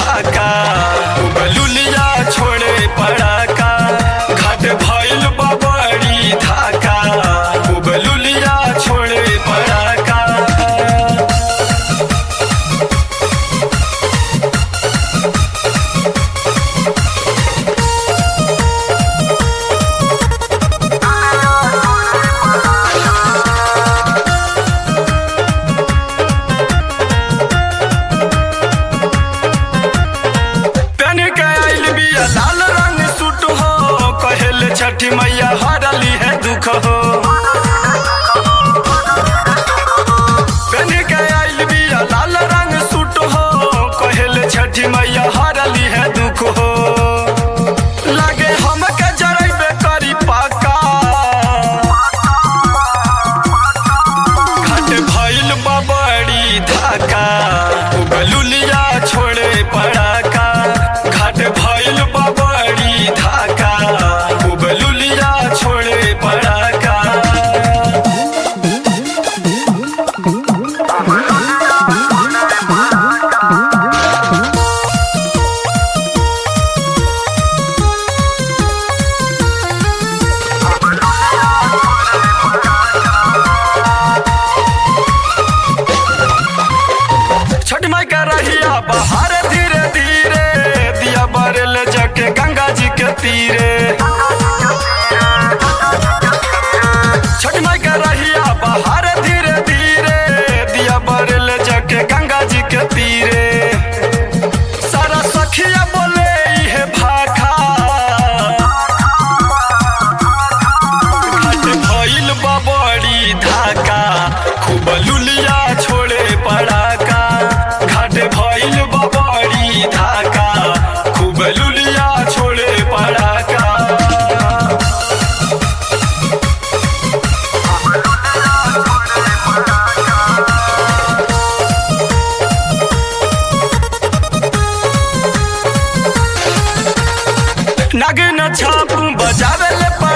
धाका बलुलिया छोड़े पड़ाका घाट भइल बबड़ी धाका बलुलिया छोड़े पड़ाका पेन के आइल बिया लाल रंग सूट हो कहेल छठी मैया हरली है दुख हो पेन के आइल बिया लाल रंग सूट हो कहेल छठी मैया हरली है दुख हो लागे हमके जरैबे करी पाका घाट भइल बबड़ी धाका बलुलिया छोड़े पड़ाका घाट भइल बबड़ी धाका बलुलिया छोड़े पड़ाका छठ माई का रहिया बहार धीरे धीरे दिया बरल जके गंगा जी के तीरे छठ माई का रहिया बहार धीरे धीरे दिया बरल जके गंगा जी के तीरे सारा सखिया बोले इहे भाखा घाट भइल बबड़ी धाका खूब लुलिया छोड़े पड़ाका घाट भइल बबड़ी धाका खूब लुलिया छोड़े पड़ाका नागिन छाप बजावे ले